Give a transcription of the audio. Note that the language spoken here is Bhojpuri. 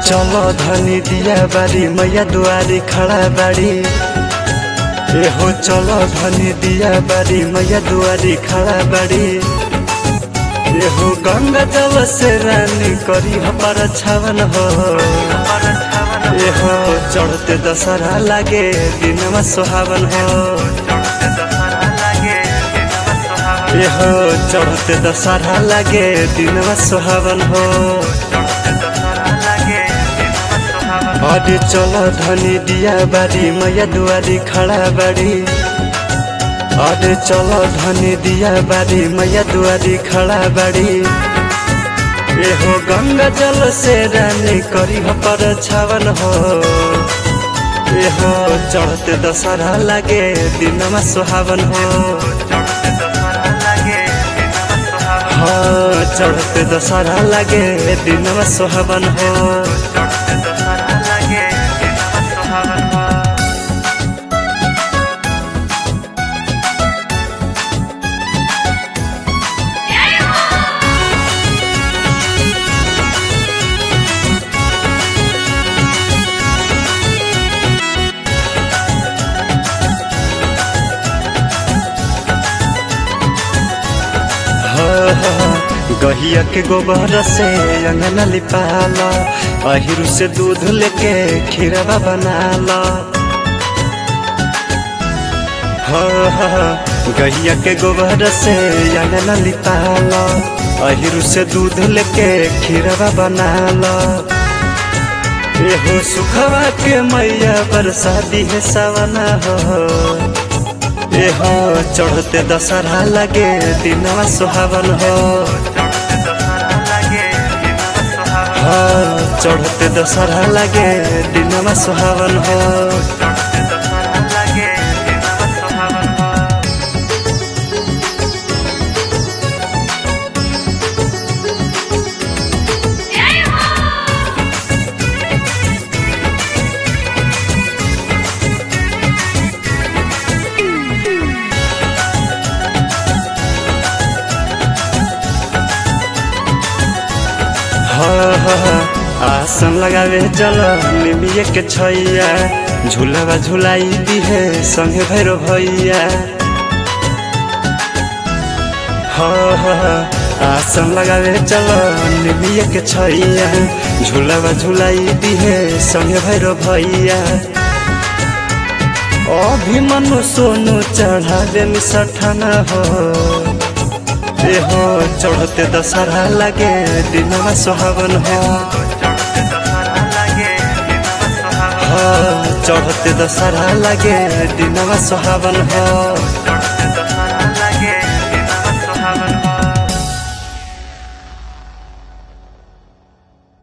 चलो धनी दिया बारी मैया दुआरी खड़ा बाड़ी ए हो चलो धनी दिया बारी मैया दुआरी खड़ा बाड़ी ए हो गंगा जल से रानी करी हमारा छावन हो ए हो चढ़ते दशहरा लागे दिनमा सुहावन हो ए हो चढ़ते दशहरा लागे दिनमा सुहावन हो अरे चलो धनी दिया बारी मैया दुआरी खड़ा बाड़ी अरे चलो धनी दिया बारी मैया दुआरी खड़ा बाड़ी ए हो गंगा जल से रानी करी हो पर छावन हो ए हो चढ़ते दशहरा लागे दिनमा सुहावन हो हाँ चढ़ते दशहरा लागे दिनमा सुहावन हो गहिया के गोबर से अंगना लिपाला अहिरू से दूध लेके खीरवा बनाला गहिया के गोबर से अंगना लिपाला अहिरू से दूध लेके खीरवा बनाला एहो सुखवा के मैया बरसाती है सवना हो एहो चढ़ते दशहरा लगे दिनवा सुहावन हो हाँ चढ़ते दशहरा लगे दिनवा सुहावन हो आसन लगावे चल निमिये के छैया झूलावा झुलाई दिहे संगे भैरो भैया आसन लगावे चल निमिये के छैया झूलावा झुलाई दिहे संगे भैरो भैया अभिमनु सोनु चढ़ावे मिसठना हो ए हो चढ़ते दशहरा लगे दिनवा सुहावन हो हाँ चढ़ते दशहरा लगे दिनवा सुहावन हो